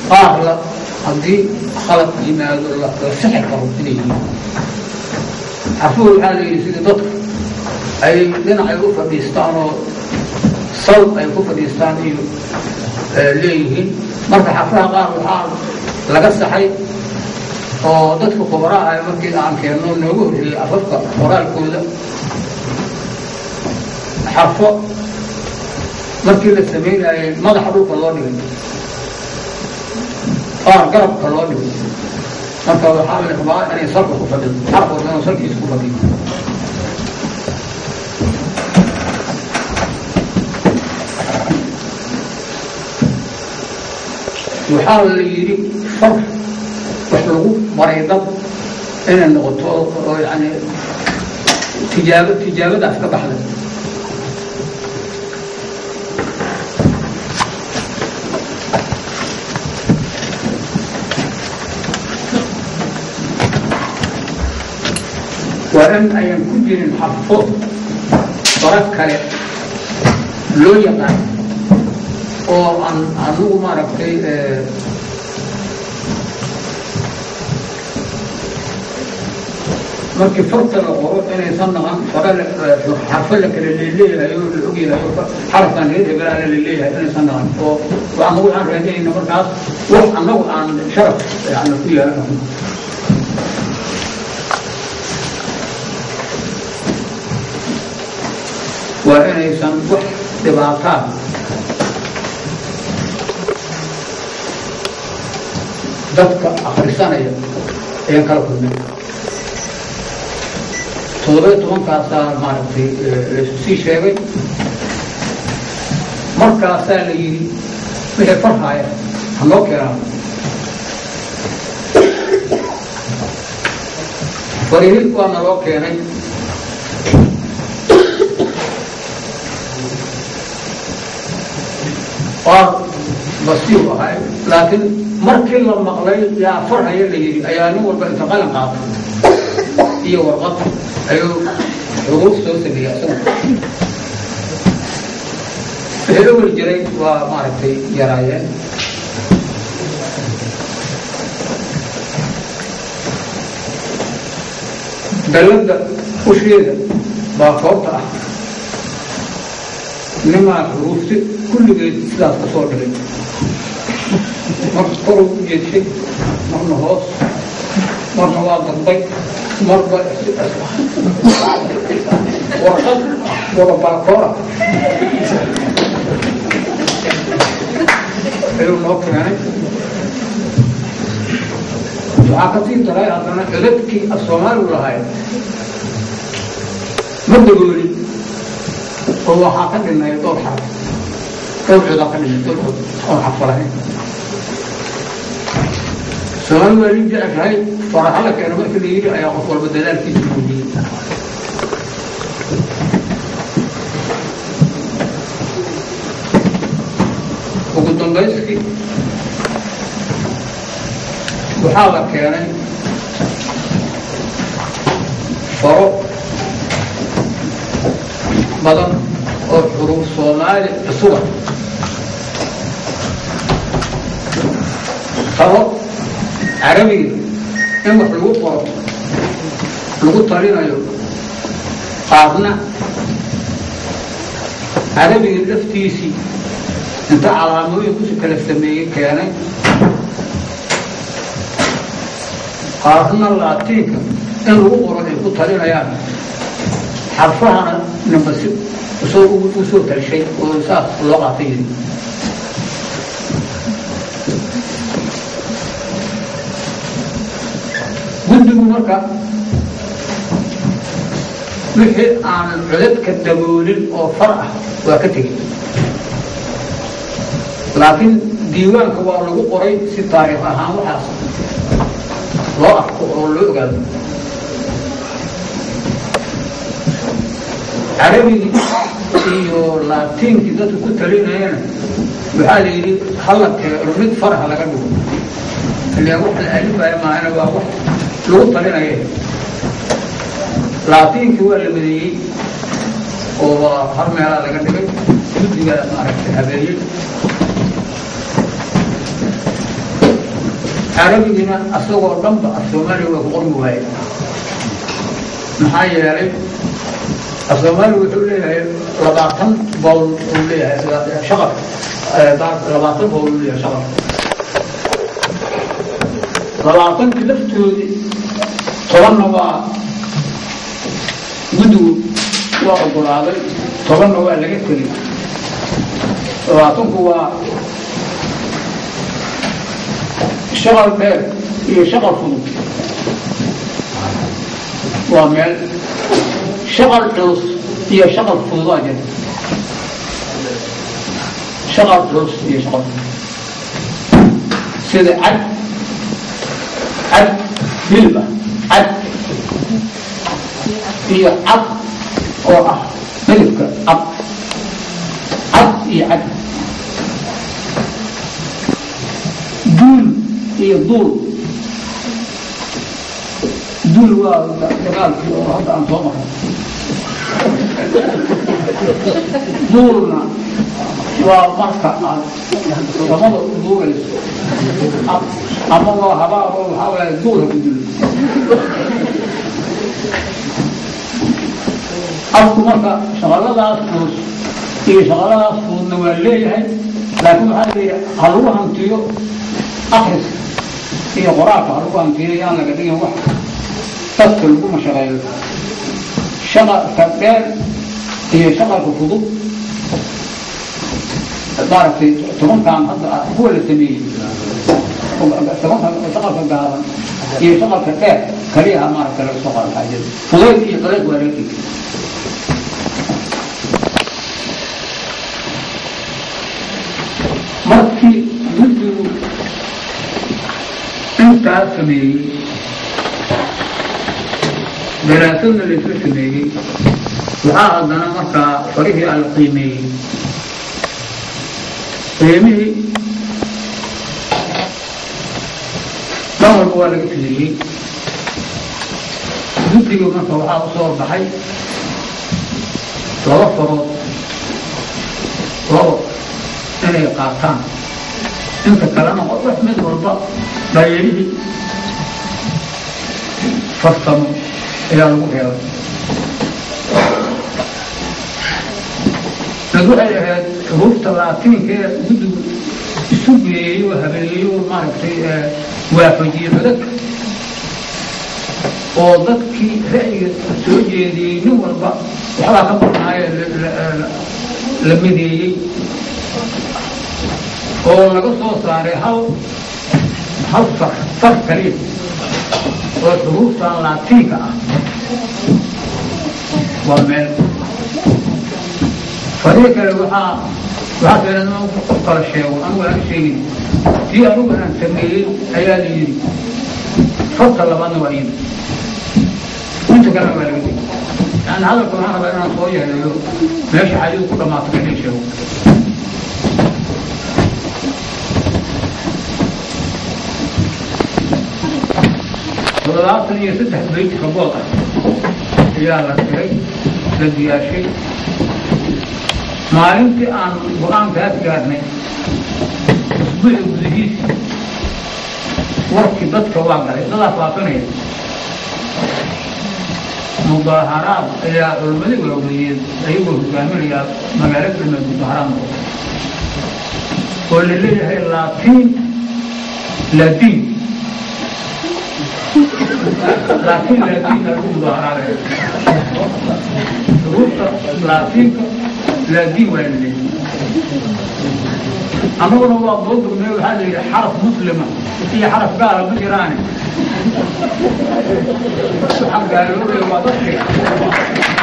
qaar la haddii khalad yimaado la la sixi karo inay yihiin xarfuhu waxaa la yidhi sidii dadka ay dhinacay u fadhiistaan oo sal ay ku fadhiistaan iyo leeyihiin marka xarfaha qaar waxaa laga saxay oo dadka khubaraha ah markii aan keenno noogu horreeyey afafka qoraalkooda xarfo markii la samaynayay madaxa dhulka loo dhigay qaar garabka loo dhigay marka waxaa la rabaa inay salka ku fadhido xarf walba inuu salkiisa ku fadhiyo waxaa la yidhi far wax lagu baray dad inay noqoto oo yani tijaabo tijaabadaas ka baxday waa in ayan ku jirin xarfo bara kale loo yaqaan oo aan anugu maaragtay markii farta la qoro inaysan naqan fara xarfo la kale leleeyahay oo la ogyahay xarafkan reer hebelaa la leeyahay inaysan naqan oo anagu aan raadinayna markaas wax annagu aan sharaf yani ku yeelano waa inaysan wax dhibaataa dadka akrisanaya ayaan kala kulmay toddobiyo tobankaasaa maaragtay laysu sii sheegay markaasaa la yidhi wixii farhaaya ha noo keenaan farihid waa naloo keenay qaar basiir ahay laakiin markii la maqlay yaa farhaya la yidhi ayaa nin walba inta qalin qaatay iyo warqad ayuu xuruuf soo sameeyey isagu wixii awel jiray waa maaragtay yaraayeen dalladda usheeda baa koobta ah nimaa xuruufti kulligeed sidaas ku soo dhigay marka koruu u jeedshay marna hoos marna waa dambay marba warqad wada baakoora ayuu noo keenay waxaa ka sii daray haddana codadkii af soomaaligu lahayd ma dagoolin oo waxaa ka dhinay dhowr xaraf dhowr codaa ka dhinay dhowr cod oon xarfo lahayn soomaali waa lin jeceshahay faraha la keeno markii la yidhi ayaa qof walba dadaalkiisa muujiyey ugu dambayskii waxaa la keenay faro badan oo xuruuf soomaali cusuba faro carabiga in wax lagu qoro lagu talinayo qaarna carabiga laftiisii inta calaamooyinkusi kala sameeyey keenay qaarna laatiinka in lagu qoro ay ku talinayaan xarfahana nambasi u soo talshay oo saas loo qaatay yiri guddigu marka wixii aanan codadka daboolin oo far ah waa ka tegey laakiin diiwaanka waa lagu qoray si taariikh ahaan waxaas loo arko oo loo ogaado carabigii iyo laatiinkii dadku ku talinayana waxaa la yidhi hala keeno mid faraha laga dhigo ilaan wax la alifaya maahana waa wax lagu talinaya laatiinkii waa la madeeyey oo waa har meelaa laga dhigay guddiga maaragtay habeeyey carabigina asagoo dhanba af soomaaliya waa ku qormi waaye maxaa yeelay af soomaaliya wuxuu leeyahay labaatan bowl uu leeyahay shaqaf labaatan bowl uu leeyahay shaqaf labaatankii laftoodii tobanna waa guddigu waa ogolaaday tobanna waa laga tegey labaatanku waa shaqal dheer iyo shaqal fudud waa meel shaqal culus iyo shaqal fududaa jira shaqal culus iyo shaqal fudud sida cad cad hilba cad iyo cad oo ah midabka cad cad iyo cad duul iyo duul duul waa dagaalkii oo hadda aan soo maray duulna waa marka aad samada duulayso ama waa habaabo waxaa waaya duul ha ku dilo afku marka shaqaladaas culus iyo shaqaladaas fududna waa leeyahay laakiin waxaa leeyahay ha lagu hantiyo akriska iyo qoraalka ha lagu hantiyo yaan laga dhigin wax dadka lagu mashaqeeyo shaqalka dheer iyo shaqalka fudud maaragtay tobankan hadda kuwa la sameeyey tobanka shaqalka gaaban iyo shaqalka dheer kaliyaha maaragta laga soo qaada xaajada fudayd iyo dariiq waa laga dhigi markii guddigu intaas sameeyey daraasadna laysla sameeyey waxaa haddana markaa farihii a la qiimeeyey qiimihii dhan walba waa laga fiiriyey guddiga marka waxaa u soo baxay laba farood labo inay qaataan inta kalena wax mid walba dhayalihii farsamo ayaa lagu reebay mid waxay ahayd xuruufta laatiinkaee guddigu isu geeyeyo habeeyeyo maaragtay waafajiye codadka oo dadkii ra'yiga soo jeediyey nin walba waxbaa ka barnaaye la mideeyey oo laga soo saaray hal hal far far kaliya oo xuruuftan laatiinka ah waa meel farihi kale waxaa waxaa keenan qof kala sheego anugu aan sheegin tii anugu aan sameeyey ayaa la yidhi farta labaadna waa yimi inta kalena waa laga digi yani hadalka waxaan rabaa inaan soo yeeleeyo meesha xadidu ku dhamaato ka in sheego toddobaatan iyo saddex bayt rabood ah ayaa la diray la diyaashay maalintii aan go-aankaas gaarnay usbuuci gudihiisi warkii dadka waa galay dadaa faafinaya mudaaharaad ayaa culummadii waaweeyeen ayagoo hogaaminayaa magaalo galmeed mudaaharaad noqo oo la leeyahay laatiin ladiin laakiin laadiinka lagu mudaaharaadaya xuruufta laatiinka laadiin waa la leeyahay annaguna waa doodurmee waxaa la yidhi xaraf muslima iyo xaraf gaala ma jiraane waxaa gaaloobaya waa dadkiga